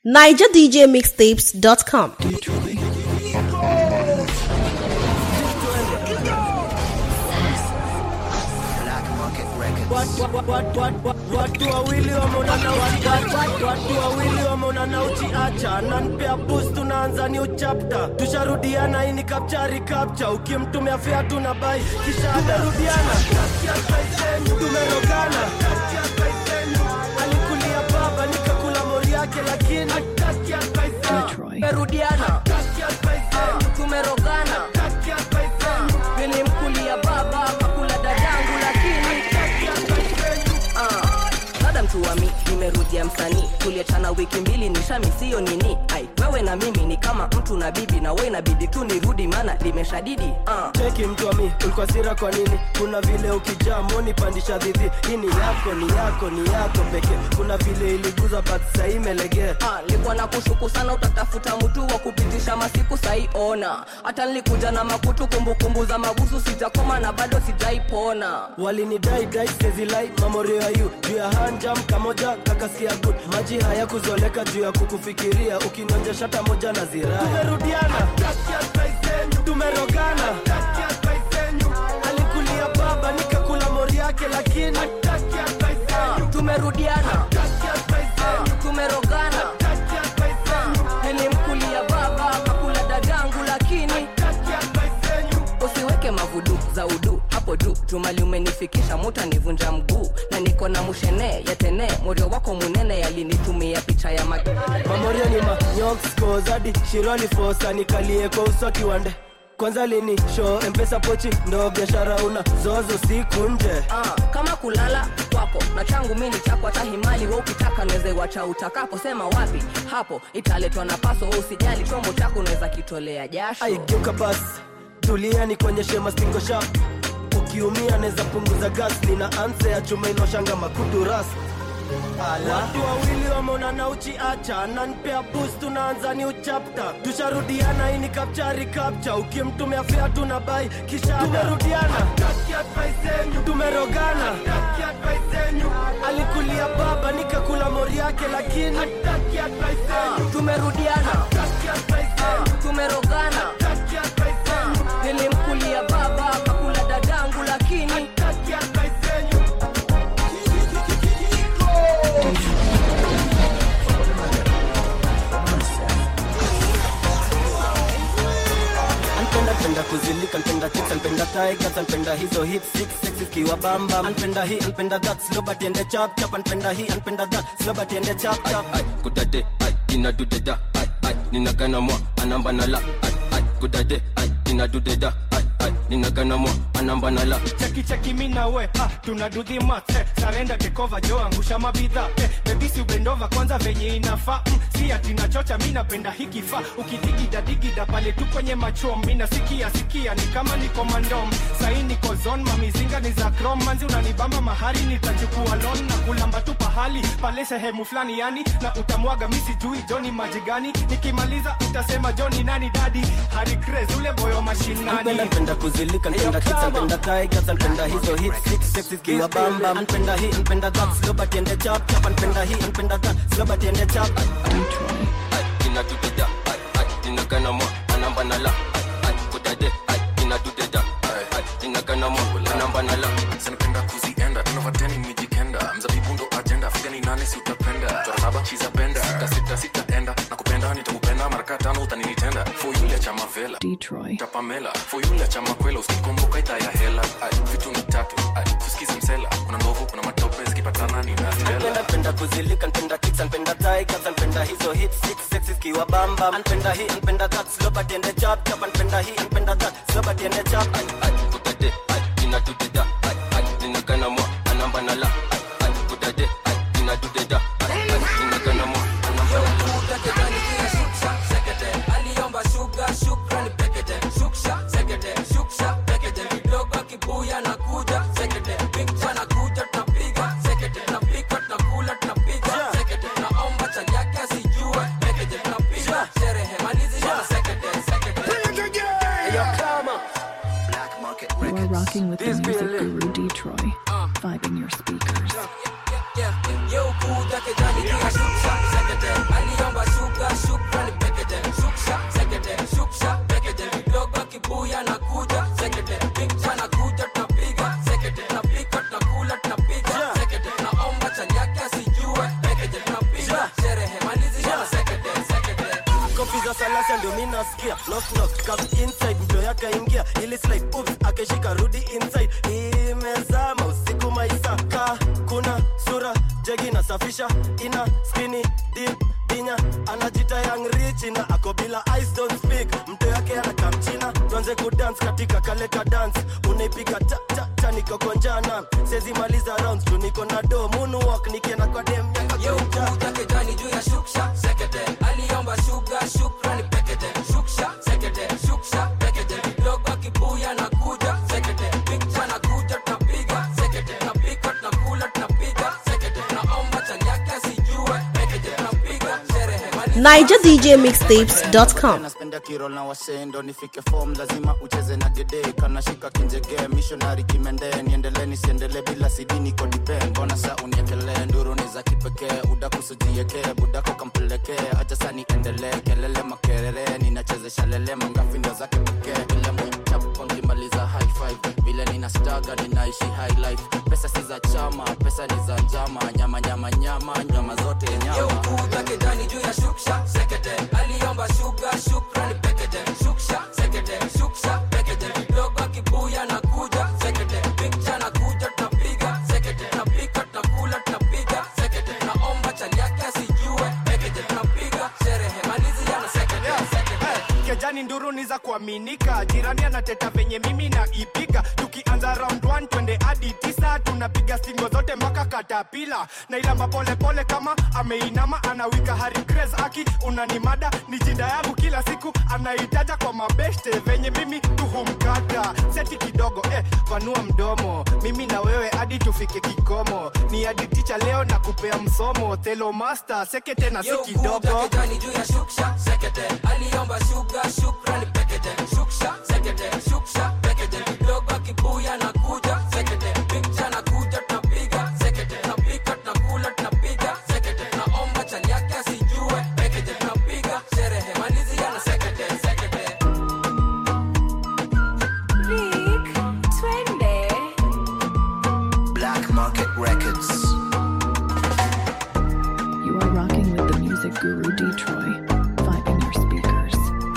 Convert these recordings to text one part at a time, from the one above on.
NigerDJMixtapes.com. watu wawili wameonana uchiacha watu wawili wameonana uchiacha nanpea bus tunaanza new chapter tusharudiana hii ni kapchari kapcha ukimtumia fea tuna bai kisha tumerudiana tumerogana alikulia baba nikakula mori yake lakini tumerudiana tumerogana nilimkulia baba kakula dadangu lakini dada mtu wa mi nimerudia msanii tuliachana wiki mbili nishami siyo nini ai wewe na mimi ni kama mtu na bibi na we inabidi tu nirudi maana limeshadidi uh. cheki mtu wa mi ulikuwa sira kwa nini kuna vile ukijaa moni pandisha dhidhi hii ni yako ni yako ni yako pekee kuna vile iliguza but sahii imelegea Ah, nilikuwa na kushuku sana utatafuta mtu wa kupitisha masiku sai ona hata nilikuja na makutu kumbukumbu za mabusu sijakoma na bado sijaipona walinidai dai sezilai mamorio ya yu juu ya hanjam kamoja kakasikia good maji haya kuzoleka juu ya kukufikiria ukinonja shata moja na zirai tumerudiana tumerogana alikulia baba nikakula mori yake lakini tumerudiana tumerogana nilimkulia baba kakula dadangu lakini usiweke mavudu za udu hapo juu jumali umenifikisha muta nivunja mguu na niko na mushene yatene morio wako munene yalinitumia picha ya mag mamorio ni manyokoskozadi shironi fosa nikalie kwa uso kiwande kwanza lini show mpesa pochi ndo biashara una zozo siku nje Ah, kama kulala kwako na changu mi ni chako hata himali we ukitaka naweze wacha utakapo sema wapi hapo italetwa na paso we usijali chombo chako unaweza kitolea jasho aigeuka basi tulia ni kuonyeshe mastingo shap ukiumia naweza punguza gas nina anse ya chuma inoshanga makudu ras watu wawili wameonana uchiacha nanpea bus tunaanza ni uchapta tusharudiana hii ni kapchari kapcha ukimtumia fea tuna bai kisha tumerudiana tumerogana alikulia baba nikakula mori yake lakini tumerudiana tumerogana nilimkulia baba kakula dadangu lakini Anpenda penda kuzilika, anpenda chicks, anpenda tigers, anpenda hizo hip six six ikiwa bamba, anpenda hii, anpenda that, slow but ende chap chap, anpenda hii, anpenda that, slow but ende chap chap. ai kudade ai inadudeda ai ai ninagana mwa anamba na la ai ai kudade ai inadudeda ai ai ninagana mwa anamba na la cheki cheki mi na we ah, tuna do the math eh, sarenda tekova jo angusha mabidha eh, bebisi ubendova kwanza venye inafaa mm, si ati nachocha mi napenda hiki fa ukidigida digida pale tu kwenye machom mi nasikia sikia ni kama niko mandom sahi niko zon mamizinga ni za krom manzi unanibamba mahali nitachukua lon na kulamba tu pahali pale sehemu fulani yani na utamwaga mi sijui joni maji gani nikimaliza utasema joni nani dadi hari craze ule boyo mashinani Anpenda penda kuzilika, anpenda chicks, anpenda tigers, anpenda hizo hip six six ikiwa bamba, anpenda hii, anpenda that, slow but ende chap chap, anpenda hii, anpenda that, slow but ende chap. ai inadudeda ai ai ninagana mwa anamba na la ai ai kudade ai inadudeda ai ai ninagana mwa anamba na la sanapenda kuzienda tunavateni mijikenda mzabibu ndo ajenda fika ni nane si utapenda chora saba chizapenda sita sita sitaenda na kupenda nitakupenda maraka tano utaninitenda fo yule cha mavela tapamela fo yule cha makwela usikomboka ita ya hela Ay, vitu ni tatu Ay, tusikize msela kuna ndovu kuna matope zikipatana Anpenda ninatela penda kuzilika, anpenda chicks, anpenda tigers, anpenda hizo hip six six ikiwa bamba, anpenda hii, anpenda that, slow but ende chap chap, anpenda hii, anpenda that, slow but ende chap. ai ai kudade ai inadudeda ai ai ninagana mwa anamba na la ai ai kudade ai inadudeda ai ai ninagana mwa anamba na la aliomba shuga shukrani pekete shuksha sekete shuksha pekete kidogo kibuya na kuja sekete pikcha na kuja tunapiga sekete tunapika tunakula tunapiga sekete tunaomba cha yake asijue pekete tunapiga sherehe malizisha sekete sekete You are rocking with the music guru Detroit, vibing your speakers. Yo kuja kijani kia shuksha sekete aliomba shuga kuna salasa ndio mi nasikia knock knock come inside mto yakaingia ili slide oops akeshika rudi inside imezama usiku maisaka kuna sura jegi nasafisha ina skini deep dinya anajita young rich na ako bila eyes don't speak mto yake anakamchina tuanze kudance katika kale ka dance unaipiga ta ta ta nikokonjana sezi maliza rounds tu niko na do moonwalk nikienda kwa dem yeukuja kejani juu ya shuksha sekete aliomba shuga shukrani pekete shuksha sekete shuksha pekete kidogo akibuya na kuja sekete pikcha na kuja tunapiga sekete tunapika tunakula tunapiga sekete naomba chali yake asijue pekete tunapiga sherehe NigerDJMixtapes.com. naspenda kirol na wasendo nifike form lazima ucheze na gede kanashika kinjege missionary kimende niendele nisiendele bila sidi niko dipen mbona sa uniekelee nduru ni za kipekee udakusujiekee budako kampelekee acha sa niendelee kelele makerere ninachezesha lele mangafi ndio zake pekee ile mwichapo nkimaliza high five vile nina staga ninaishi high life pesa si za chama pesa ni za njama nyama nyama nyama nyama zote nyama yeukuja kejani juu ya shuksha sekete aliomba shuga shukrani pekete shuksha sekete shuksha pekete kidogo akibuya na kuja sekete pikcha na kuja tunapiga sekete tunapika tunakula tunapiga sekete tunaomba chali yake asijue pekete tunapiga sherehe maliziana sekete sekete kejani nduru ni za kuaminika jirani anateta venye mimi na ipiga tukianza round 1 twende hadi tisa tunapiga stingo zote mpaka katapila na ilamba polepole kama ameinama anawika hari Grace aki unanimada ni jinda yangu kila siku anaitaja kwa mabeshte venye mimi tuhumkata seti kidogo eh, panua mdomo mimi na wewe hadi tufike kikomo ni hadi ticha leo na kupea msomo telo master sekete na si kidogo Yeukuja kejani juu ya shuksha sekete aliomba shuga shukrani pekete shuksha sekete shuksha pekete kidogo akibuya na kuja sekete pikcha na kuja tunapiga sekete tunapika tunakula tunapiga sekete tunaomba chali yake asijue pekete tunapiga sherehe maliziana sekete sekete Black Market Records. You are rocking with the music guru Detroit. Vibing your speakers.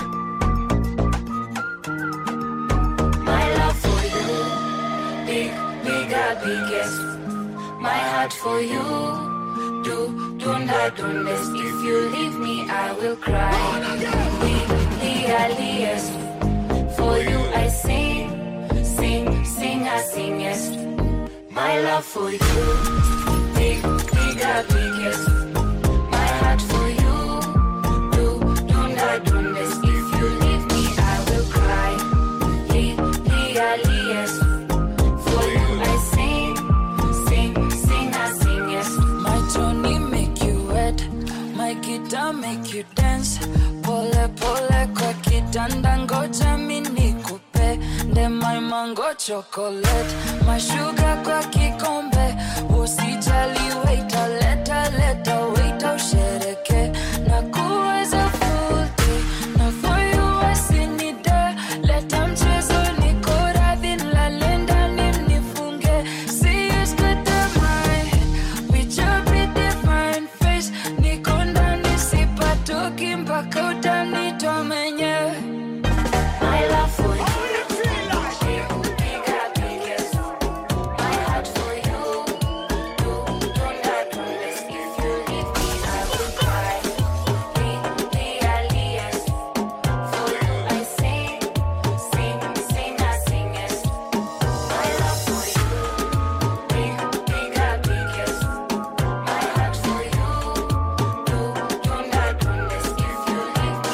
My love for you, big, bigger, biggest. My heart for you, do, dunda, dundes. If you leave me, I will cry. Big, the earliest. For you, I sing, sing, sing, I singest. My love for you, big, bigger, biggest. My heart for you, do, dunda, dundes. If you leave me, I will cry. Li- Lialiest. For you I sing, sing, sing, I sing, yes. My Tony make you wet, my guitar make you dance. Pole pole kwa kitanda, ngoja mimi nikupe nde my mango chocolate, my sugar kwa kikombe. Usijali waiter, leta leta waiter, ushereke na kuweza full day. Na for you I sing it there. Leta mchezo niko radhi, nilale ndani mnifunge. See you scatter my head with your pretty fine face. Niko ndani sipatoki mpaka utanitoa mwenyewe. My love for you, big, bigger, biggest. My heart for you, do, dunda, dundes. If you leave me, I will cry. Li- lialiest. For you I sing, sing, sing, I sing, yes. My love for you, big, bigger, biggest. My heart for you, do, dunda, dundes. If you leave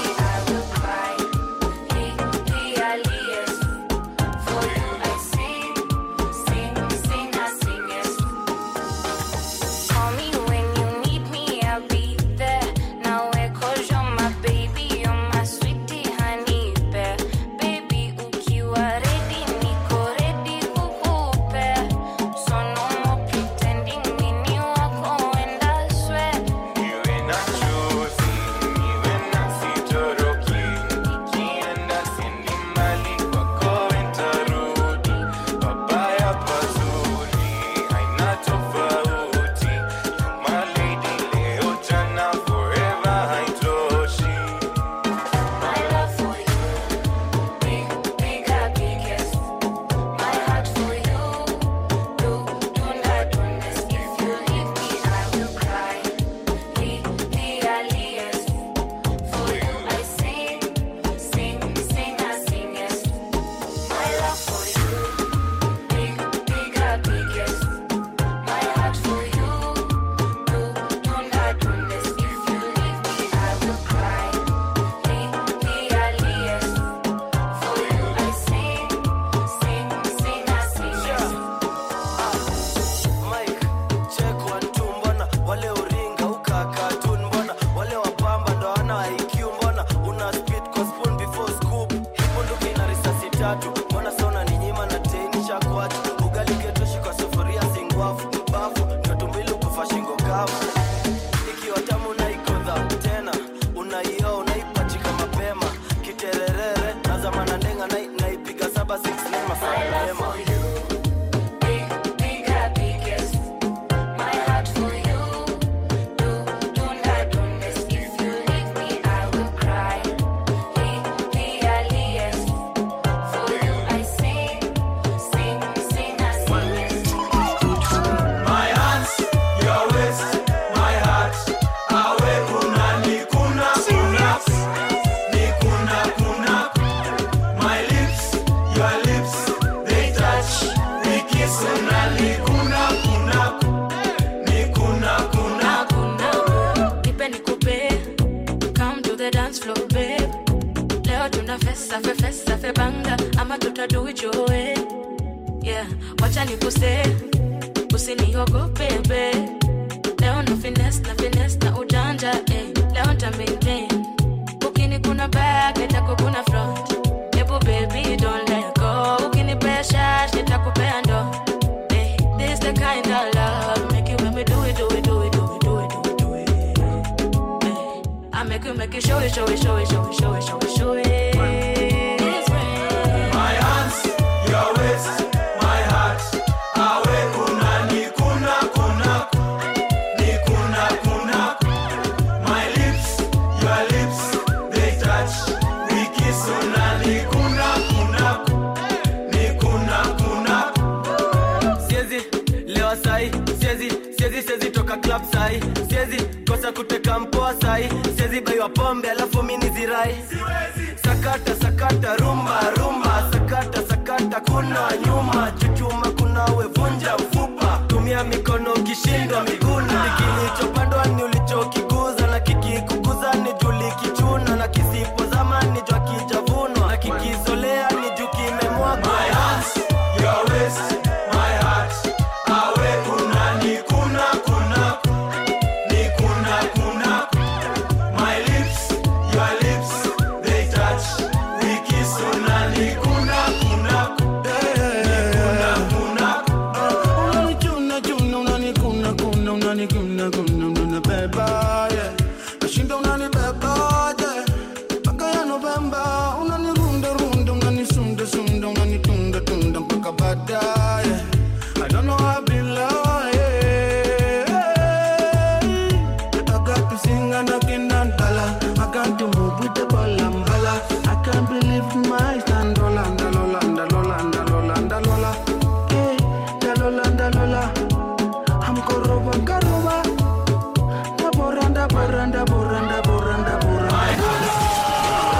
kama IQ mbona una speed kwa spoon before scoop bunduki na risasi tatu mbona sona ni nyima na teini shakwatu ugali ketoshi kwa sufuria singwafu bafu nyotumbili kufa shingo kavu ikiwa tamu na ikodha tena unaio unaipachika mapema kitererere nazamana ndenga na- naipiga saba 6 masaa mapema Bigger, biggest. My heart for you. Do, do not do this. If you leave me, I will cry. He, he, alias. For you, I sing, sing, sing, I sing. My hands, your waist, my heart. Awe kuna ni kuna kuna ni kuna kuna. My lips, your lips, they touch. We kiss una ni kuna kuna ni kuna kuna. nipe nikupe come to the dance floor babe leo tuna fesa fe fesa fe banga ama tutaduijoe yeah wacha nikuse usiniogope be leo na fines na fines na ujanja eh. leo nta maintain ukini kuna back nitako kuna front ebu baby don't let go ukini pressure nitakupea ndo eh. this the kind of love make you make me do it do it do it do it do it do it do it eh. I make you make you show it show it show it show it show it show it show it This way. My hands, your waist, my heart. Awe kuna ni kuna kuna ni kuna kuna. My lips, your lips, they touch. We kiss una ni kuna kuna ni kuna kuna. siezi lewa sai siezi siezi siezi toka club sai siezi kosa kuteka mpoa sai siezi baiwa pombe alafu mini zirai sakata sakata rumba rumba sakata sakata kuna nyuma chuchuma kuna wevunja mfupa tumia mikono ukishindwa miguna kilichopandwa ni ulichokiguza na kikikuguza ni juli kichuna na kisipozama ni jwa kijavunwa na kikizolea ni juu kimemwagwa My hands, your waist, my heart. Awe kuna ni kuna kuna ni kuna kuna. My lips, your lips, they touch. We kiss una ni kuna kuna ni kuna kuna. Unanichuna chuna unanikuna kuna unanikuna kuna unanibeba yeah. Nashinda unanibeba yeah. Mpaka ya Novemba unanirunda runda unanisunda sunda unanitunda tunda mpaka baadaye I don't know how I be lying. I got to sing and I cannot dollar. I got to move with the ball and bala. I can't believe my stand. Lola, lola, lola, lola, lola, lola. Hey, da lola, da lola. I'm koroba, koroba. Da boranda, boranda, boranda, boranda, boranda.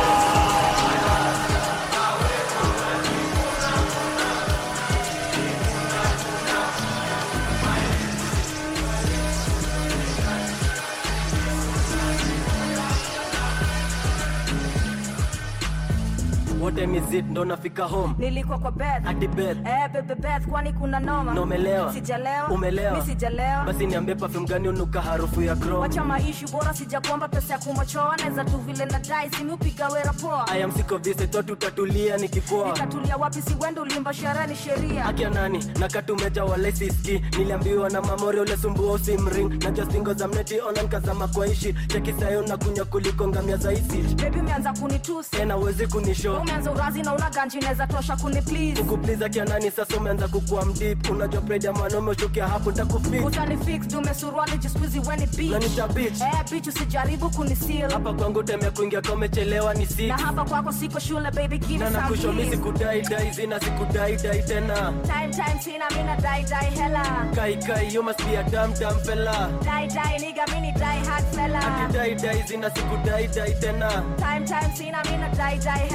what time is it ndo nafika home nilikuwa kwa bed Ati bed. eh bebe bed kwani kuna noma Na umelewa? sijalewa Umelewa? mi sijalewa basi niambie perfume gani unuka harufu ya chrome wacha maishu bora sijakuomba pesa ya kumochoa naweza tu vile na dai simiupiga wera poa I am sick of this I thought utatulia nikikoa nikatulia wapi si wendo ulimba sherehe ni sheria akia nani nakatumeja wala siski niliambiwa na mamori ule sumbua usimring najua stingo za mneti ona nkazama kwa ishi cheki sayo na kunya kuliko ngamia za isi bebi umeanza kunitusi tena uwezi kunisho umeanza urazi na una ganji naweza tosha kuni please kukupliza kia nani sasa umeanza kukua mdip unajua pride ya mwanaume ushukia hapo takufik utani fix dume suruali jiskuizi weni Na beach nita bitch. eh bitch usijaribu kunisil hapa kwangu temea kuingia ka umechelewa ni na six hapa kwako siko shule baby give na me some nakushomi keys. sikudai dai zina sikudai dai tena time time sina mina dai dai hella kai kai you must be a damn damn fella dai dai nigga mini dai hard fella dai dai zina sikudai dai tena time time sina mina dai dai hella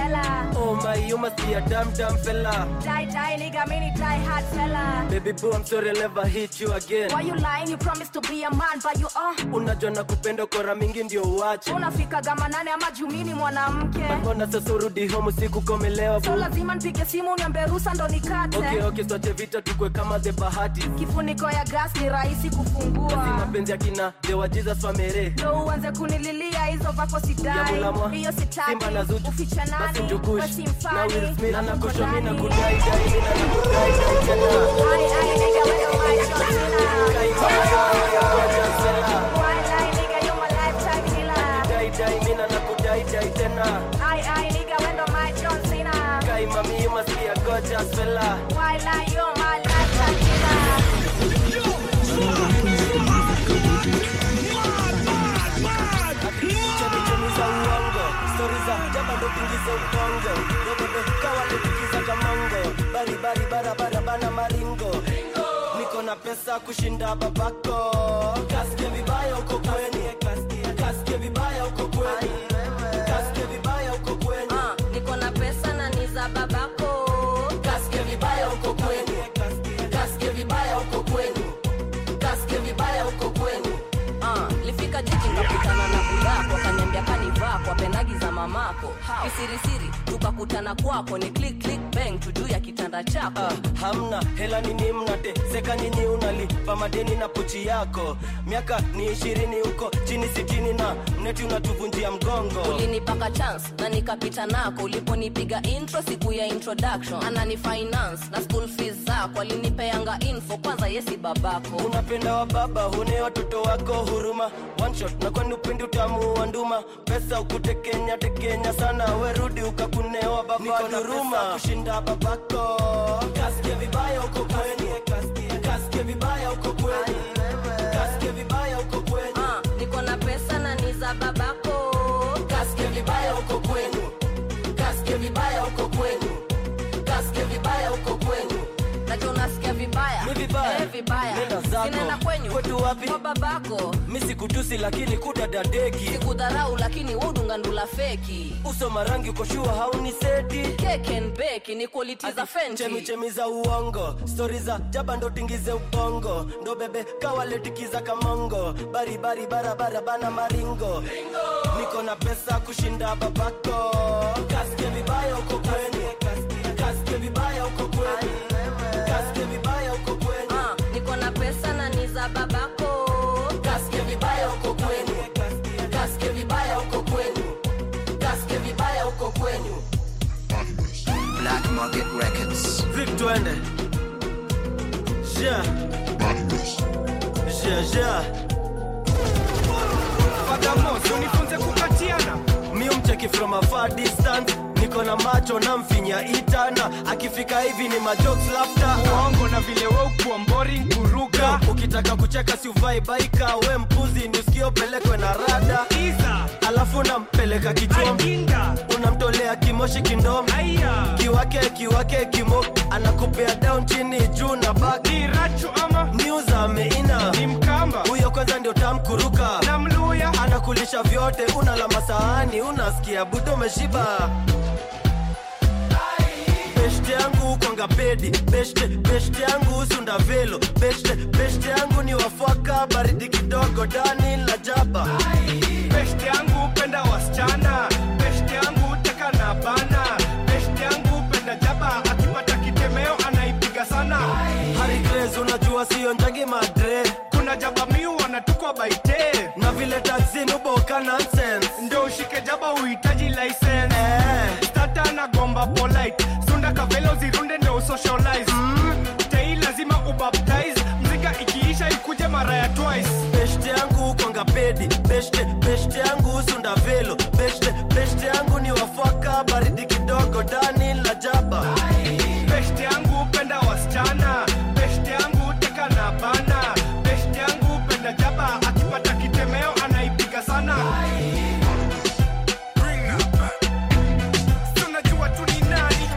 Oh my, you must be a damn damn fella. Die, die, nigga, mini die hard fella. Baby boo, I'm sorry I'll never hit you again. Why you lying? You promised to be a man, but you are. Unajua na kupenda kora mingi ndio uache. Unafika gama nane ama jumini mwanamke. Mbona sasa urudi home usiku komelewa So boo? lazima nipige simu niambie ruhusa ndo nikate. Okay, okay, tuache vita tukwe kama the bahati. Kifuniko ya gas ni rahisi kufungua. Basi mapenzi ya kina dewa Jesus wamere. ndo uanze kunililia hizo vako Ya sidai mulamwa, hiyo sitaki Simba na Zuchu, uficha basi nani Njugush, basi na mfani Will Smith, na uko nakosho mi na ndani. kudai dai, mi na nakudai dai tena. Ai, ai, nigga, wewe ndo my John Cena. Kai mama, ya ngoja sela. Why lie, nigga, you my lifetime killer. Dai dai, mi na nakudai dai tena. Ai, ai, nigga, wewe ndo my John Cena. Kai mami, you must be a gorgeous fella. Why lie, you my lifetime killer. Chemichemi za uongo, stori za jaba ndo pingiza ukongo. Dobebe kawa tukiza kamongo, bari bari barabara bana maringo. Niko na pesa kushinda babako. Kasikie vibaya uko kweni, kasikie vibaya uko kweni, kasikie vibaya uko kweni. Ah, niko na pesa na ni za babako Kasikie vibaya uko kweni, kasikie vibaya uko kweni, kasikie vibaya uko kweni. Ah, lifika jiji ngakutana na bulako akaniambia kanivaa kwa penagi za mamako kisirisiri tukakutana kwako ni click click bang tujuu ya kitanda chako Ah, hamna hela nini mnate seka nyinyi unalipa madeni na pochi yako miaka ni ishirini huko chini sitini na mneti unatuvunjia mgongo ulinipaka chance na nikapita nako uliponipiga intro siku ya introduction anani finance na school fees zako alinipeanga info kwanza yesi babako unapenda wa baba hune watoto wako huruma one shot na kwani upendi utamu wa nduma pesa ukutekenya tekenya sana werudi ukakunewa baba duruma kushinda babako kasikie vibaya uko kweni kasikie vibaya uko kweni kasikie vibaya uko kweni Ah, niko na pesa na ni za babako kasikie vibaya uko kwenu kasikie vibaya uko kwenu kasikie vibaya uko kwenu nacho unasikia vibaya Mi vibaya? Eh, vibaya Nenda zako. sinaenda kwenyu Kwetu wapi? kwa babako mi sikutusi lakini kudadadeki sikudharau lakini udungandula feki uso marangi ukoshua hauni seti keken beki ni quality za fenti chemichemi za uongo stori za jaba ndo tingize ubongo ndo bebe kawaletikiza kamongo baribari barabara bana maringo niko na pesa kushinda babako kasikie vibaya uko kweni kasikie vibaya uko kweni kasikie vibaya uko kweni Ah, niko na pesa na ni za babako kasikie vibaya uko kweni kasikie vibaya uko kweni kasikie vibaya uko kwenyu Black Market Records. Vic twende ja ja ja Fadamos, unifunze kukatiana mi umcheki from a far distance niko na macho na mfinya itana akifika hivi ni majokes laughter uongo na vile we ukuwa boring kuruka ukitaka kucheka si uvai baika we mpuzi ni usikio pelekwe na rada iza alafu unampeleka kichom ainda unamtolea kimoshi kindom aya kiwake kiwake kimo anakupea down chini juu na baki ni rachu ama news ameina ni mkamba huyo kwanza ndio tamkuruka na mluya anakulisha vyote unala masahani unasikia budo umeshiba beshte yangu kwanga pedi beshte beshte yangu sunda velo beshte beshte yangu ni wafwaka baridi kidogo dani la jaba beshte yangu penda wasichana beshte yangu teka na bana beshte yangu penda jaba akipata kitemeo anaipiga sana Harry Grace unajua sio njangi madre kuna jaba miu wanatukwa baite na vile taxi nuboka nonsense ndio ushike jaba uhitaji license eh. stata na gomba polite sunda kavelo zirunde ndio usocialize mm. tei lazima ubaptize mzika ikiisha ikuje mara ya twice beshte yangu kwanga pedi beshte beshte yangu sunda velo beshte beshte yangu ni wafwaka baridi kidogo dani la jaba beshte yangu penda wasichana beshte yangu teka na bana beshte yangu penda jaba akipata kitemeo anaipiga sana tunajua tu ni nani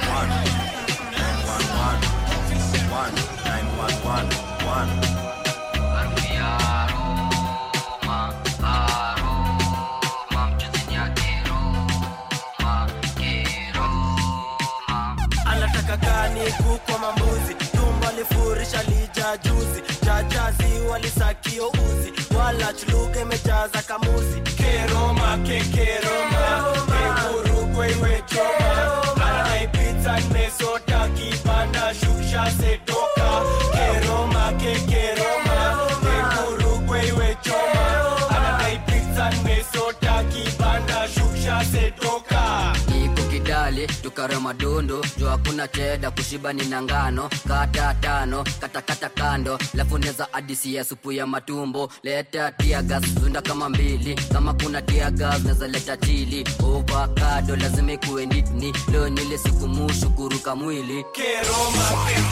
ni kuku ama mbuzi tumbo alifurisha lija juzi jajazi walisakio uzi wala chuluga imejaza kamuzi keroma kekeroma kengurukwe iwechoma anaipita nimesota kipanda shusha setoka keroma kekeroma kengurukwe iwechoma anaipita nimesota kipanda shusha setoka iko kidali tukare madondo jo hakuna cheda kushiba ni na ngano kata tano katakata kando lafu neza adisi ya supu ya matumbo leta tiagas zunda kama mbili kama kuna tiagas neza leta chili ovakado lazima ikuwe nitni leo nile siku mushukuruka mwili keroma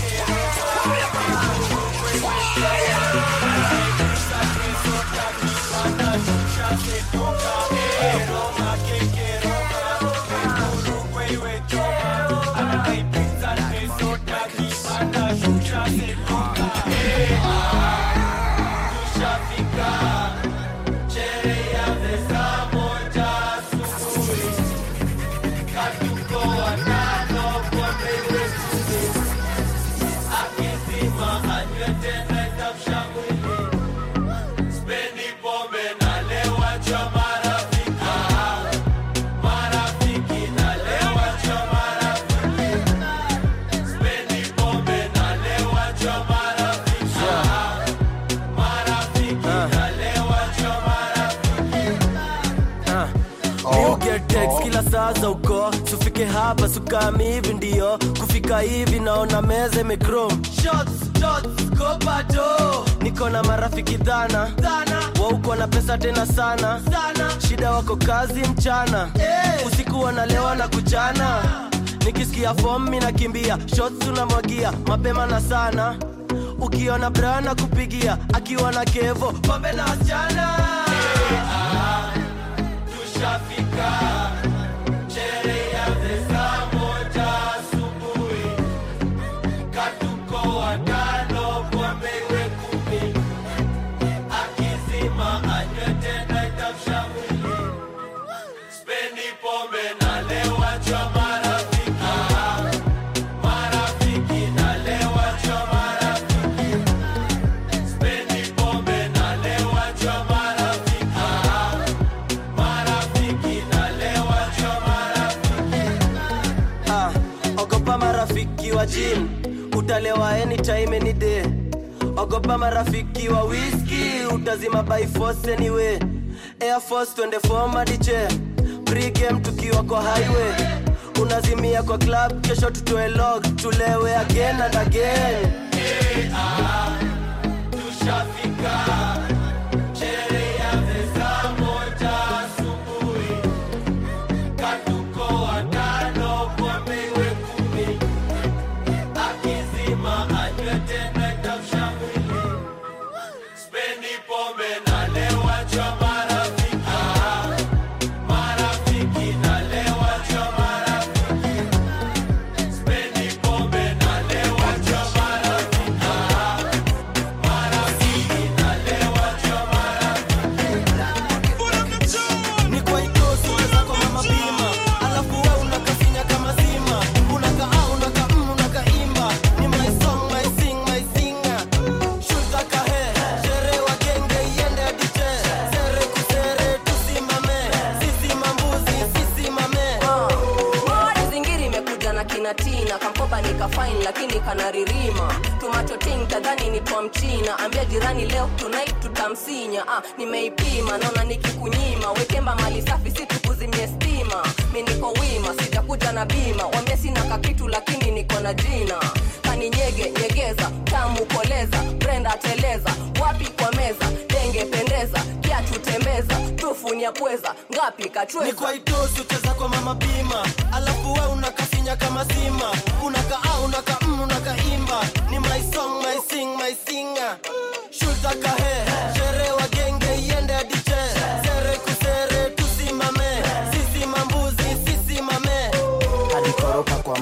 You get text kila saa za uko sufike hapa sukami hivi ndio kufika hivi naona meza imekrom niko na marafiki dhana wauko na pesa tena sana shida wako kazi mchana usiku wanalewa na kuchana nikisikia fom mi nakimbia shots unamwagia mapema na sana ukiona brana kupigia akiwa na kevo pombe na wasichana tushafika sherehe ya saa moja asubuhi katuko watano pombe iwe kumi akizima anywe tena itamsha mwili spendi pombe nalewa jwa marafiki marafiki nalewa jwa marafiki spendi pombe nalewa jwa marafiki marafiki nalewa jwa marafiki Ah, ogopa marafiki wa jim utalewa anytime any day ogopa marafiki wa whisky utazima by force anyway air force twende fomadiche pregame tukiwa kwa highway unazimia kwa club kesho tutoe log tulewe again and again tushafika sherehe ya saa moja asubuhi katuko watano pombe iwe kumi akizima anywe tena itamsha mwili spendi pombe nalewa jwa marafiki marafiki nalewa jwa marafiki spendi pombe nalewa jwa marafiki ni kwa itosi wezako mama bima alafu we unakafinya kama zima unakaa unaka mm, unakaimba ni my song my sing my singer shuta kahe shere wa genge iende adite sere kusere tusimame sisi mambuzi sisi mame Mori zingiri imekuja na kinatina kamkoba nikafain lakini kanaririma tumatoting tadhani ni kwa mchina ambia jirani leo tonight tutamsinya ah, nimeipima naona nikikunyima wekemba mali safi si tukuzimie stima mi niko wima sijakuja na bima wambia sina kakitu lakini niko na jina kaninyege nyegeza tamu koleza brenda teleza wapi kwa meza denge pendeza kiatu tembeza tufunia pweza ngapi ni kachweza kwa itosi ucheza kwa mama bima alafu we unakafinya kama zima unakaa unaka mm, unakaimba ni my song my sing my singer shuta kahe shere wa genge iende adite sere kusere tusimame sisi mambuzi sisi mame hadi koropa kwa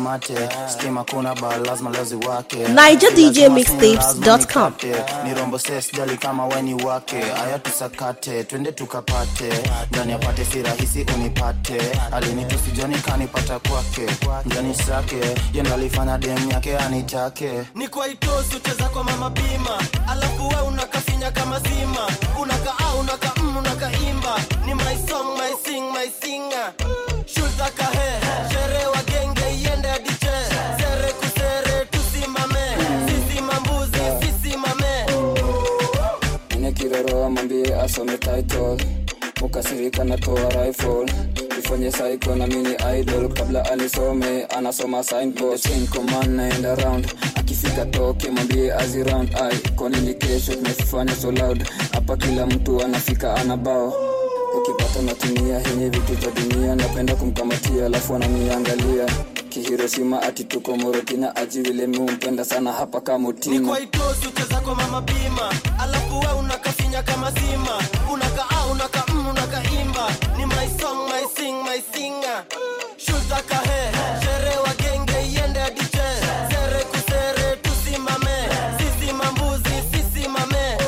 mate stima kuna ba lazima lezi wake NigerDJMixtapes.com. ni rombo ses jali kama weni wake aya tusakate twende tukapate ndani apate si rahisi unipate alinitusijoni kanipata kwake ndani sake yendo alifanya dem yake anitake ni kwa itosi ucheza kwa mama bima alafu we unakafinya kama zima unakaa unaka mm, unakaimba ni my song my sing my singer shulta kahe shere wa genge iende adiche sere kusere tusimame sisi mambuzi sisi mame Ine kiroro mwambie asome title ukasirika natoa rifle ifanye psycho na mini idol kabla anisome anasoma signpost in command naenda round akifika toke mwambie azi round ai kwa nini kesho tumefanya so loud hapa kila mtu anafika ana bao ukipata natumia henye vitu vya dunia napenda kumkamatia alafu ananiangalia kihirosima ati tuko morokina aji vile miumpenda sana hapa ni kamutima kwa itosi ucheza kwa mama bima alafu we unakafinya kama zima unakaa unaka mm, unakaimba ni my song my sing my singer shulta kahe shere wa genge iende adiche sere kusere tusimame sisi mambuzi sisi mame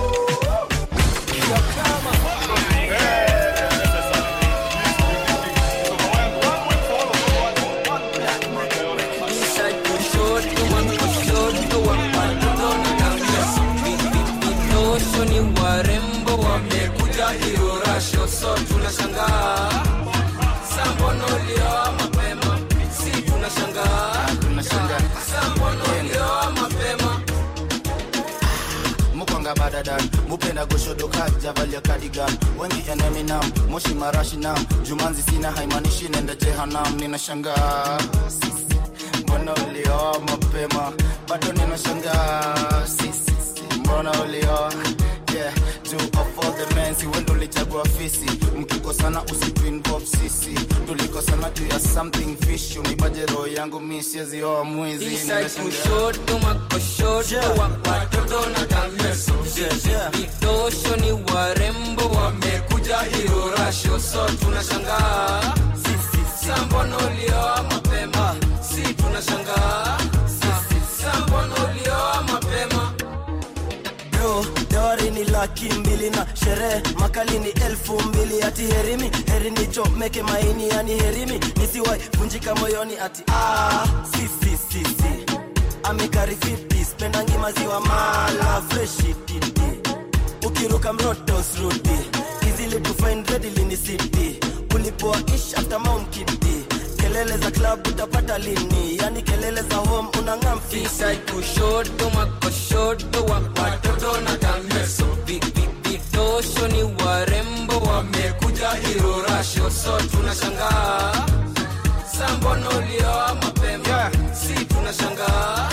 Vidosho ni warembo wamekuja hirorasho so tunashangaa sambono ulioa mapema si tunashangaa sambono ulioa mapema mukwanga badadan mupenda goshodoka javalia kadigan wengi eneminam moshi marashinam jumanzi sina haimanishi nenda jehanam ninashangaa mbona ulioa mapema bado ninashangaa sisi mbona ulioa yeah two of all the men si wendo ulichagua fisi mkikosana usituinvolve sisi tulikosana juu ya something fish unipaje roho yangu mi siezioa mwizi Inside kushoto makoshoto wa watoto na kameso vidosho ni warembo wamekuja hirorasho so tunashangaa sambono ulioa mapema si tunashangaa sambono ulioa mapema bro dawari ni laki mbili na sherehe makali ni elfu mbili ati herimi heri nichomeke maini yani herimi nisiwai vunjika moyoni ati ah, si, si, si, si. amikarifipi spendangi maziwa mala freshi titi ukiruka mrotos rudi izili tufind readily ni city ulipoa ish after mount kiti kelele za club utapata lini yani kelele za home unangamfi Inside kushoto makoshoto wa watoto na kameso Vi- vi- vidosho ni warembo wamekuja hirorasho so tunashangaa sambono ulioa mapema si tunashangaa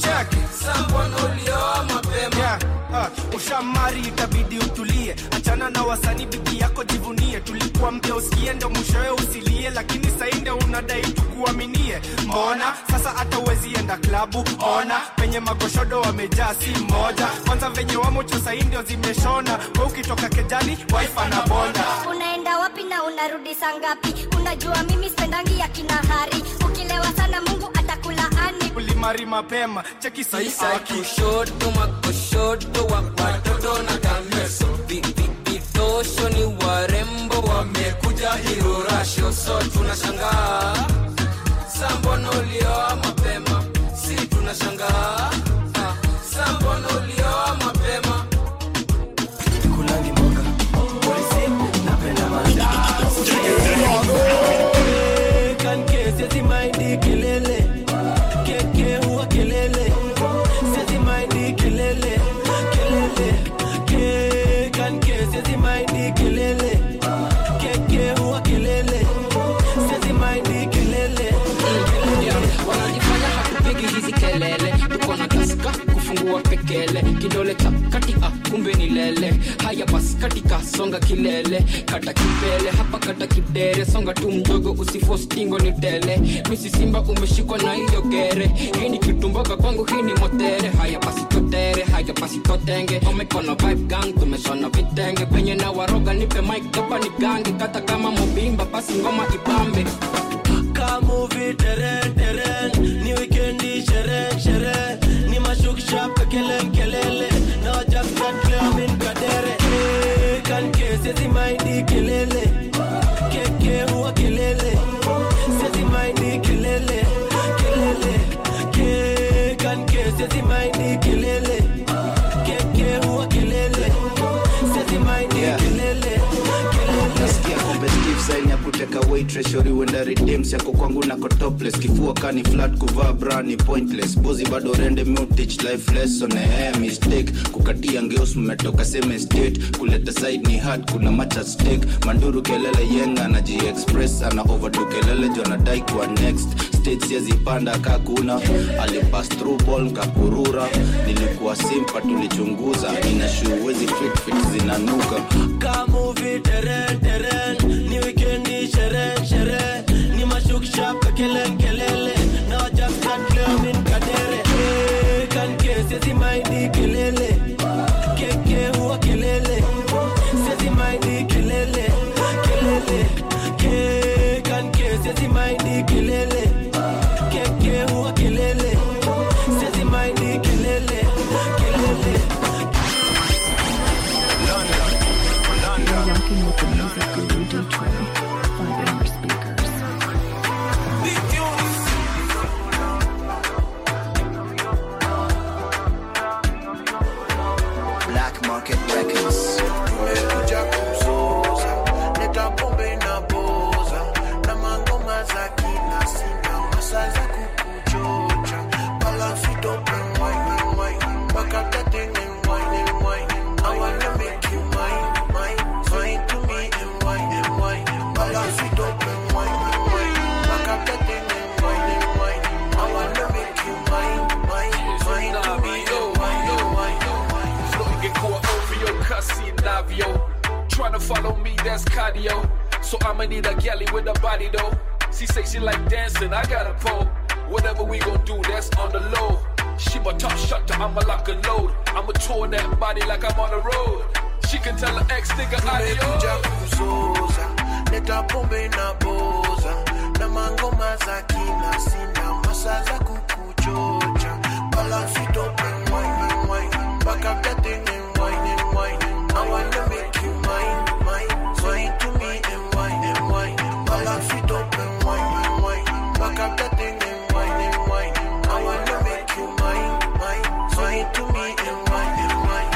sambono ulioa mapema Yeah, uh, ushamari itabidi utulie achana na wasanii biki yako jivunie tulikuwa mpya usikie ndo mwishowe usilie lakini sainde unadai tukuaminie mbona sasa hata uwezi enda klabu ona penye magoshodo wamejaa si mmoja kwanza venye wamocho saindio zimeshona we ukitoka kejani waifa na bonda unaenda wapi na unarudi saa ngapi unajua mimi spendangi ya kinahari ukilewa sana mungu atakulaani ulimari mapema cheki Inside kushoto makoshoto wa watoto na kameso Vi- vi- vidosho ni warembo wamekuja hirorasho so tunashangaa sambono ulioa mapema si tunashangaa Ah, sambono ulioa mapema maindi kelele keke huwa kelele sezi maindi kelele kelele ke kanke sezi maindi kelele keke huwa kelele sezi maindi kelele wanajifanya hatupigi hizi kelele tuko na kaska kufungua pekele kidole cha kati ah, kumbe ni lele haya bas katika songa kilele kata kipele hapa kata kidere songa tu mdogo usifostingo ni tele misi simba umeshikwa na hiyo gere hii ni kitumboga kwangu hii ni motere haya basi totere haya basi totenge omekono vibe gang tumeshona vitenge penye na waroga nipe mic hapa ni gange kata kama mobimba basi ngoma ibambe kama kamuvi teren teren ni wikendi sherehe sherehe ni mashuksha pekele mkelele na wajakatleamin kadere Eh, kanke sezi maindi kelele keke huwa kelele sezi maindi kelele kelele ke kanke sezi maindi kelele keke huwa kelele sezi maindi kelele nasikia competitive sign ya kuteka waitress shori wenda redeems yako kwangu nako topless kifua kani flat kuvaa bra ni pointless bozi bado rende mutich life lesson eh mistake kukatia ngeos mmetoka same state kuleta side ni hard kuna match at stake manduru kelele yenga na express ana overdo kelele jo anadai kuwa next state siazipanda kakuna alipass through ball kapurura nilikuwa simpa tulichunguza nina shoe wezi fit fit zinanuka kamuvi teren teren ni wikendi sherehe sherehe ni mashuksha pekele mkelele na wajakatleamin kadere Eh, kanke sezi maindi kelele keke huwa kelele sezi maindi kelele kelele ke kanke sezi maindi kelele keke huwa kelele sezi maindi kelele kelele You're rocking with the music guru Detroit. Five in your speakers. Black Market Records. Nimekuja kuzoza, leta pombe na boza, na mangoma za kina sina, masa za kukuchocha, balance it up and wine and wine, back up that thing and wine and wine. I wanna make you mine, mine, mine to me and wine and wine, balance it up and wine and wine, back up that thing and wine and wine. I wanna make you mine, mine, mine to me and wine and wine. Flow ingekuwa ovyo kasi navyo Tryna follow me that's cardio So I'ma need a galley with a body though She say she like dancing, I got a pole Whatever we gon' do, that's on the low She my top shutter, I'ma lock and load I'ma tour that body like I'm on the road She can tell her ex nigga Nimekuja adios kuzoza, leta pombe na boza, na mangoma za kina sina, masa za kukuchocha, balance it up and wine and wine, back up that thing and wine and wine. I wanna make you mine, mine, mine to me and wine and wine, balance it up and wine and wine, back up that thing and wine and wine. I wanna make you mine, mine, mine to me and wine and wine.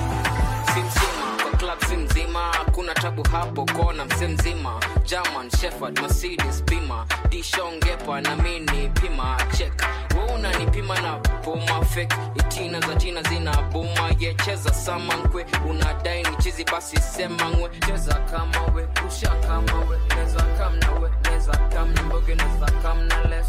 simzima kwa club simzima hakuna tabu hapo kona mse mzima german shefard mercedes bima dishongepa na mini pima chek we unanipima na puma fek itina za tina zina buma yecheza samankwe unadai ni chizi basi sema ngwe cheza kama we kusha kama we neza kam na we neza kam na mboge neza kam na less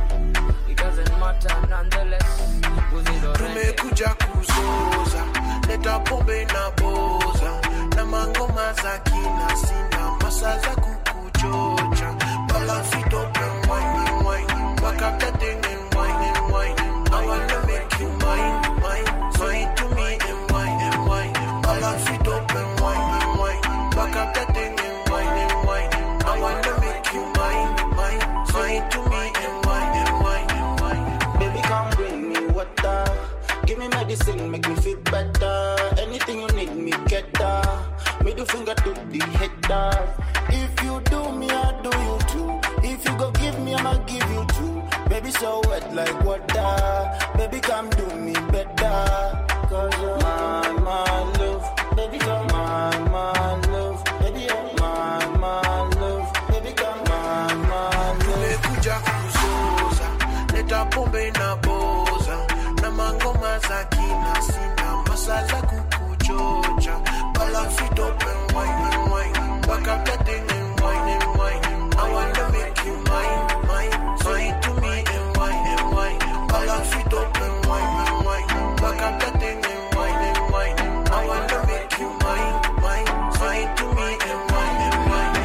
it doesn't matter nonetheless uzindorende tumekuja kuzoza leta pombe na boza na mangoma za kina sina masa za kukuchocha balance it up and wine and wine back up that thing and wine and wine I wanna make you mine mine mine to me and wine and wine balance it up and wine and wine back up that thing and wine and wine I wanna make you mine mine mine to me and wine and wine and wine Baby, come bring me water. Give me medicine, make me feel better. Anything you need, me get that. Middle finger to the header. If you do me, I do you too. If you go give me, I'ma give you too. Baby, so wet like water. Baby, come do me better. Cause you're my, my love. Baby, come my, my love. Baby, you're my, my love. Baby, come my, my love. tumekuja kuzoza leta pombe na boza na mangoma za kina sina masa za kukuchocha balance it up and wine and wine back up that thing and wine and wine I wanna make you mine mine mine to me and wine and wine balance it up and wine and wine back up that thing and wine and wine I wanna make you mine mine mine to me and wine and wine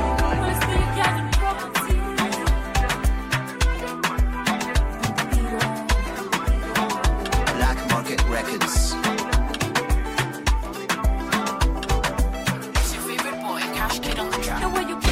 Black Market Records. It's your favorite boy, Cash Kid on the track.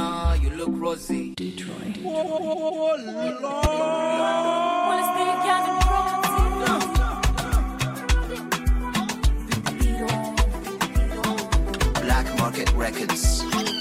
Nina, you look rosy. Detroit. Black Market Records.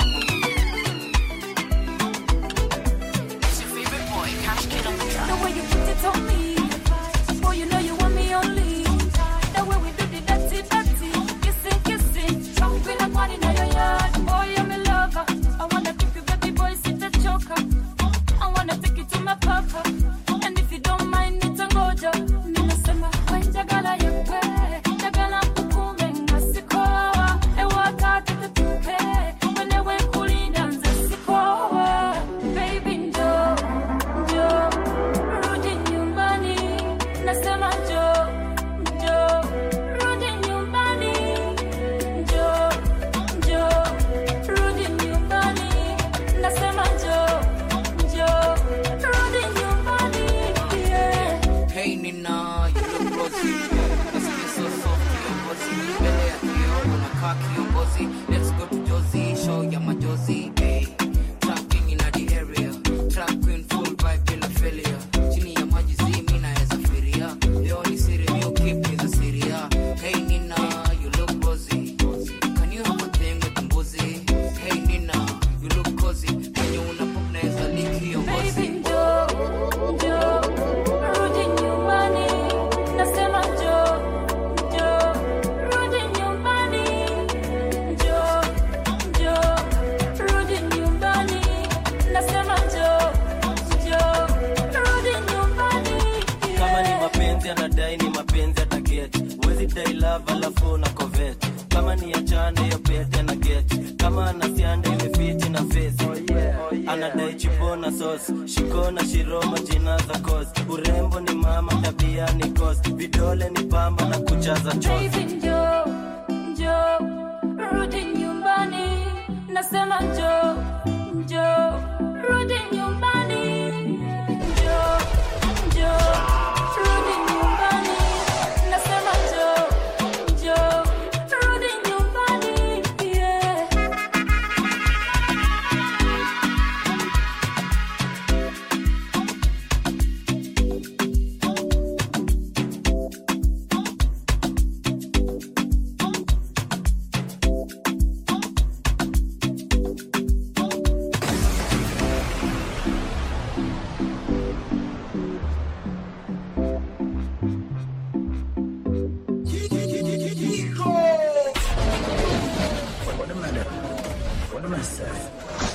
The way you put it on me, boy, you know you want me only. The way we do the dirty, dirty, kissing, kissing, jumping up on in your yard. Boy, I'm a lover. I wanna keep you, baby boy, sit a choker. I wanna take you to my papa, and if you don't mind, it's a mojo. Ninasema when jagala yakwe, jagala kukume ngasikoa. Ewa kata tutupe, wenewe kulinda nze sikoa. Baby, njoo, njoo. Rudi nyumbani, nasema njoo, njoo. Rudi nyumbani, njoo, njoo. Rudi nyumbani, nasema njoo, njoo. Rudi nyumbani, yeah. Hey Nina, you look rosy. Nasikia so soft, kiongozi. Mbele ya kioo unakaa kiongozi. Let's go to Josie, show ya majozi. Hey, trap king in the area. Trap queen full vibe bila failure. Chini ya maji zi mimi naweza firia. Leo ni siri, you keep me the Syria. Hey Nina, you look rosy. Can you have a thing with mbuzi? Hey Nina, you look cozy. Kwenye unapop naweza lick hiyo ngozi. Baby, njoo, njoo. Rudi nyumbani, nasema njoo, njoo. Rudi nyumbani, njoo, njoo. Rudi nyumbani, nasema njoo, njoo. Rudi nyumbani, kama ni mapenzi anadai ni mapenzi atageti wezi dai love alafu na covet kama ni achane hiyo pete na get kama anasianda imefiti na face anadai chipo na sos shiko na shiroma jina za kos urembo ni mama tabia ni kos vidole ni pamba na kuchaza chos Baby, njoo, njoo. Rudi nyumbani, nasema njoo, njoo. Rudi nyumbani, njoo, njoo. Rudi nyumbani, nasema njoo, njoo. Rudi nyumbani, yeah. What am I doing? What am I saying?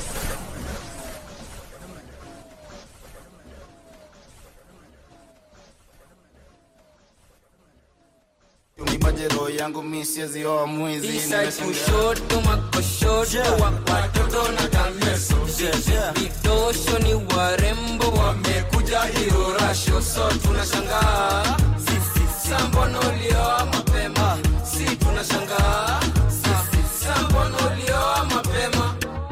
unipaje roho yangu mi siezioa mwizi Inside Nimeshangaa. kushoto makoshoto wa watoto na kameso vidosho ni warembo wamekuja hirorasho so tunashangaa sambono ulioa mapema si tunashangaa sambono ulioa mapema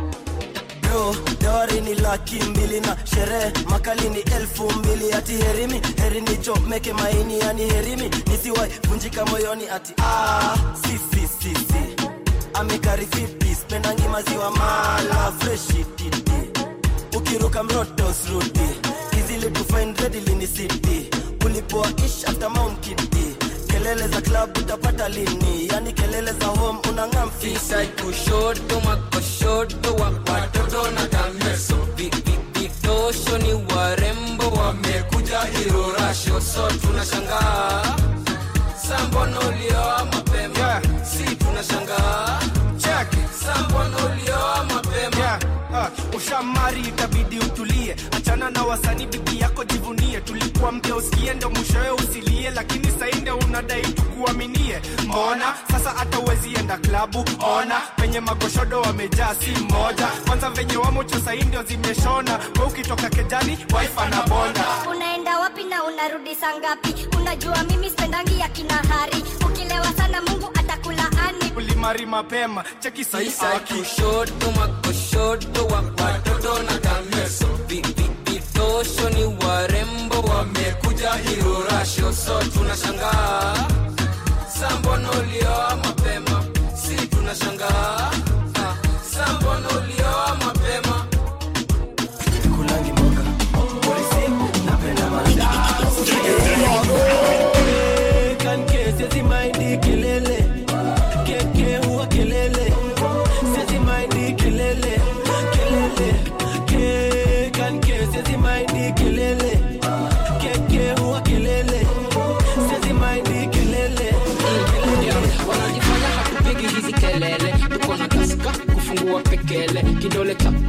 bro dawari ni laki mbili na sherehe makali ni elfu mbili ati herimi heri nichomeke maini yani herimi nisiwai vunjika moyoni ati ah, si, si, si, si. amekari vipi spendangi maziwa mala freshi titi ukiruka mrotos rudi izili tufind readily ni city ulipoa ish after mount kiti kelele za club utapata lini yani kelele za home unangamfi Inside kushoto makoshoto wa watoto na kameso Vi- vi- vidosho ni warembo wamekuja hirorasho so tunashangaa sambono ulioa mapema si tunashangaa sambono ulioa mapema Yeah, uh, ushamari itabidi utulie achana na wasanii bibi yako jivunie tulikuambia usikie ndo mwishowe usilie lakini sainde unadai tukuaminie mbona sasa hata uwezi enda klabu ona penye magoshodo wamejaa si moja kwanza venye wamocho saindio zimeshona we ukitoka kejani wife na bonda unaenda wapi na unarudi saa ngapi unajua mimi spendangi ya kinahari ukilewa sana mungu atakulaani ulimari mapema cheki sahi Inside aki kushoto makoshoto wa watoto na kameso Vi- vi- vidosho ni warembo wamekuja hirorasho so tunashangaa sambono ulioa mapema si tunashangaa Ah, sambono ulioa mapema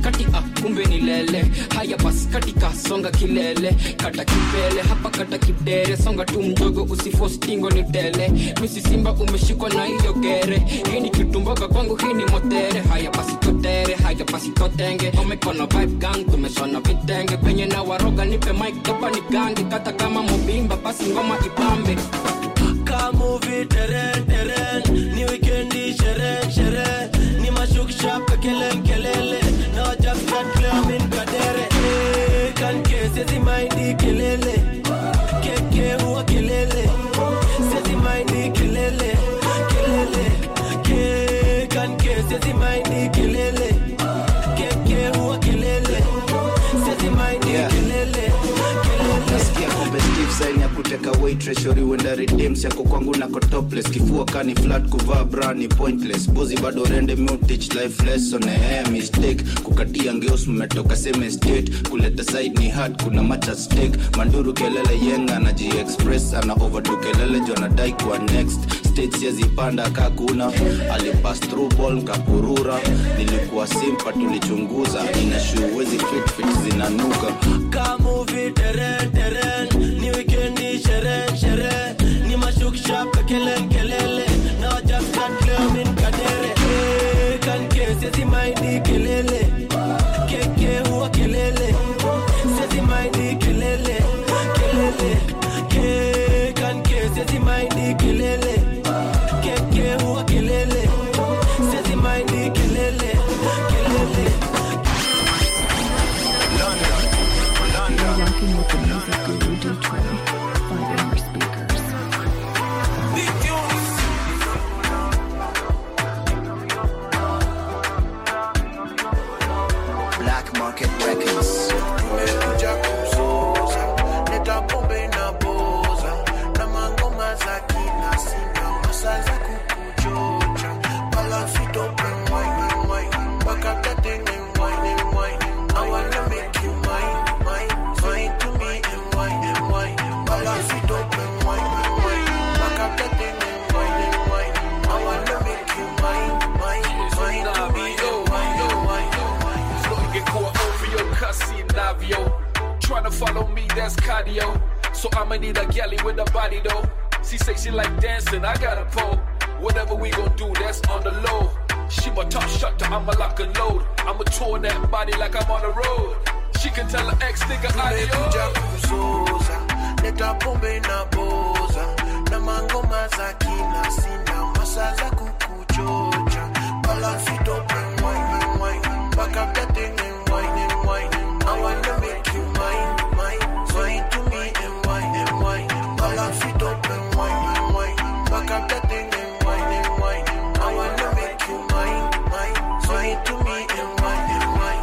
katikati ah, kumbe ni lele haya basi katika songa kilele kata kipele hapa kata kidere songa tu mdogo usifostingo ni tele misi simba umeshikwa na hiyo gere hii ni kitumboga kwangu hii ni motere haya basi totere haya basi totenge omekona vibe gang tumeshona vitenge penye na waroga nipe mic hapa ni gange kata kama mobimba basi ngoma ipambe kamuvi teren teren ni wikendi sherehe sherehe ni mashuksha pekelen kelele na wajafat kleamin kadere Eh, kanke sezi maindi kelele keke huwa kelele sezi maindi kelele kelele ke kanke sezi maindi kelele keke huwa kelele sezi maindi kelele nasikia competitive sign ya kuteka weight treasury wenda redeems yako kwangu nako topless kifua kani flat kuvaa bra ni pointless bozi bado rende mutich life lesson eh mistake kukatia ngeos mmetoka same state kuleta side ni hard kuna match at stake manduru kelele yenga na express ana overdo kelele jo anadai kwa next stage yazipanda kakuna alipass through ball kapurura nilikuwa simpa tulichunguza ina shoe wezi fit fit zinanuka kamuvi teren teren ni wikendi sherehe sherehe ni mashuksha pekelen kelele na wajafat kleamin kadere Eh, kanke sezi maindi kelele keke huwa kelele sezi maindi kelele kelele ke kanke sezi maindi kelele keke huwa kelele sezi maindi kelele kelele You're rocking with the music guru Detroit. Five in your speakers. Black Market Records. Nimekuja kuzoza, leta pombe na boza, na mangoma za kina sina, masa za kukuchocha. Balance it up and wine and wine, back up that thing and wine and wine. I wanna make you mine, mine, mine to me and wine and wine. Balance it up and wine and wine, back up that thing and wine and wine. I wanna make you mine, mine, mine to me and wine and wine. ingekuwa ovyo kasi navyo tryna follow me that's cardio so i'ma need a galley with a body though she say she like dancing i got a pole whatever we gon' do that's on the low she my top shutter i'ma lock and load i'ma tour that body like i'm on the road she can tell her ex nigga Nimekuja adios kuzoza, leta pombe na boza, na mangoma za kina sina, masa za kukuchocha. Balance it up and wine and wine, back up that thing and wine and wine. I wanna make you mine, mine, mine to me and wine and wine. Balance it up and wine and wine, back up that thing and wine and wine. I wanna make you mine, mine, mine to me and wine and wine.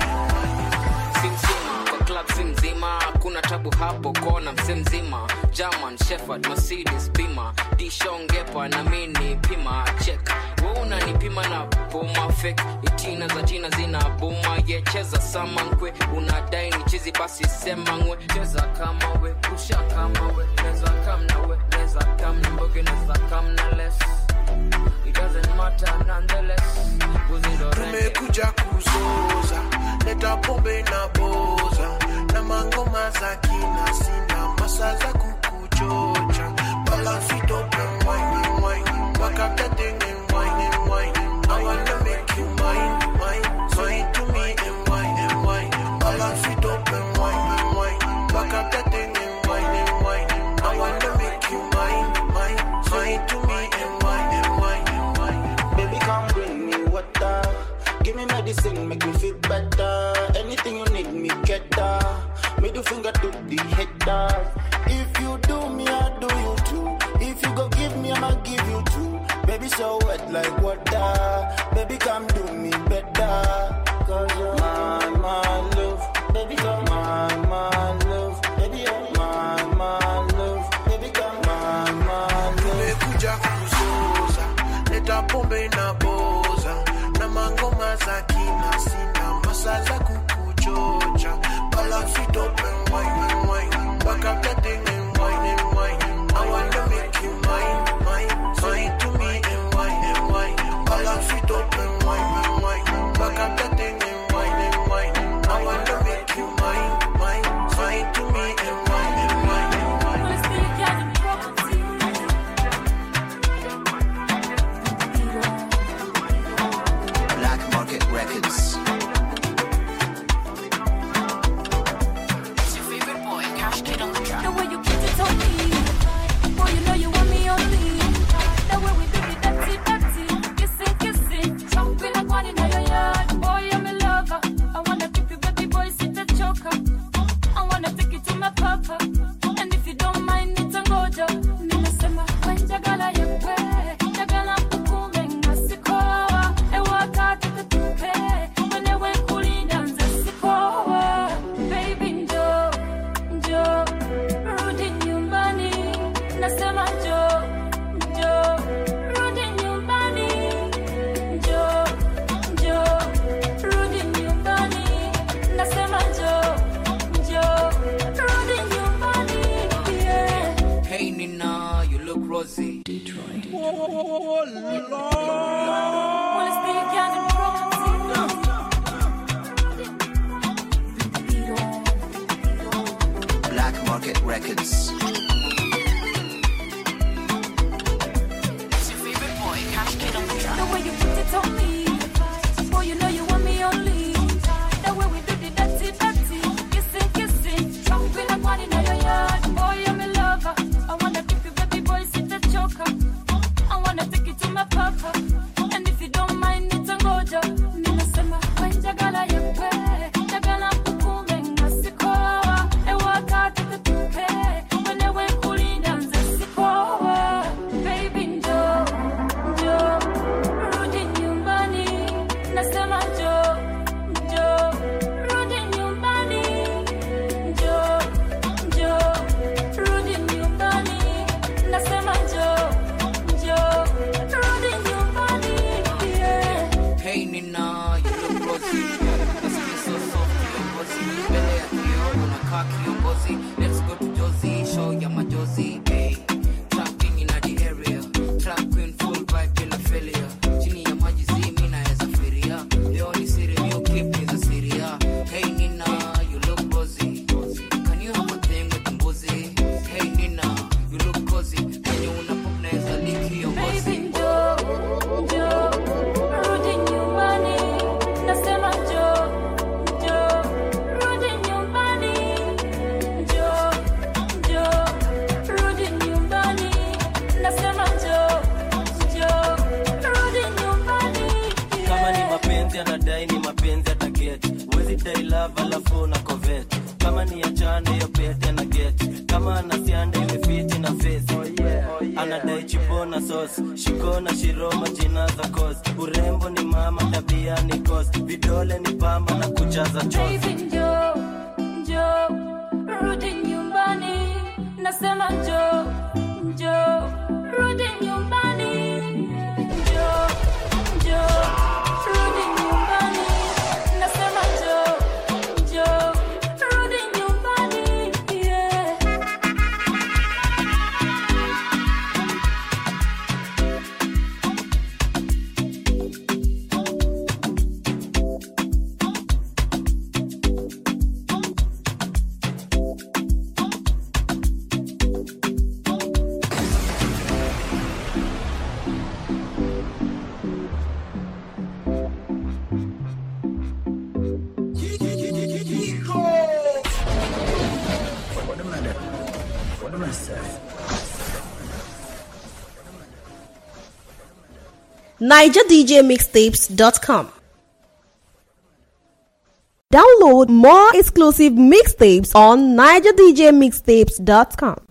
simzima kwa club simzima kuna tabu hapo kona mse mzima german shefard mercedes bima dishongepa na mini pima chek we unanipima na puma fek itina za jina zina buma yecheza samankwe unadai ni chizi basi sema ngwe cheza kama we rusha kama we neza kam na we neza kam na mboge neza kam na less it doesn't matter nonetheless buzidorende tumekuja kuzoza leta pombe na boza na mangoma za kina sina masa za kukuchocha balance it up and wine and wine back up that thing and wine and wine I wanna make you mine mine mine to me and wine and wine balance it up and wine and wine back up that thing and wine and wine I wanna make you mine mine mine to me and wine and wine and wine Baby, come bring me water. Give me medicine, make me feel better. Anything you need, me get that. Middle finger to the hater. If you do me, I do you too. If you go give me, I'ma give you too. Baby, so wet like water. Baby, come do me better. Cause you're my, my love. Baby, come my, my love. Baby, you're my, my love. Baby, come my, my love. tumekuja kuzoza leta pombe na boza na mangoma za kina sina masa za kukuchocha balance it up and wine and wine back up that thing and wine and wine I wanna make you mine mine mine to me and wine and wine balance it up and wine and wine back up that thing and wine and wine Records. The way you put it on me, boy, you know you want me only. The way we do the dirty, dirty, kissing, kissing, jumping and running in your yard. Boy, I'm a lover. I wanna keep you, baby boy, sit the choker. I wanna take you to my papa, and if you don't mind, it's a mojo. Ninasema, when jagala yepe, jagala kukume ngasikoa, e wakati tutupe, wenewe kulinda nze sikoa. Baby, njoo, njoo, rudi nyumbani. Nasema njoo, njoo, rudi nyumbani. Njoo, njoo, rudi nyumbani. Nasema njoo, njoo, rudi nyumbani. Yeah. Hey Nina, you look rosy. Nasikia so soft, kiongozi. Mbele ya kioo unakaa kiongozi. Let's go to Josie, show ya majozi. Hey, trap king in the area. Trap queen full vibe bila failure. Chini ya maji zi mimi naweza firia. Leo ni siri, you keep me the Syria. Hey Nina, you look rosy. Can you have a thing with mbuzi? Hey Nina, you look cozy. Kwenye unapop naweza liki your Baby, njoo, njoo, rudi nyumbani. Nasema njoo, njoo, rudi nyumbani. Njoo, njoo, rudi nyumbani. Nasema njoo, njoo, rudi nyumbani. kama ni mapenzi anadai ni mapenzi atageti wezi dai love alafu na covet kama ni achane hiyo pete na get kama anasianda iwe fiti na face anadai chipo na sauce shiko na shiroma jina za cos urembo ni mama tabia ni cos vidole ni pamba na kujaza chos Baby, njoo, njoo, rudi nyumbani. Nasema njoo, njoo, rudi nyumbani. Njoo, njoo, rudi nyumbani. Nasema njoo, njoo, rudi nyumbani. Yeah. NigerDJMixtapes.com. Download more exclusive mixtapes on NigerDJMixtapes.com.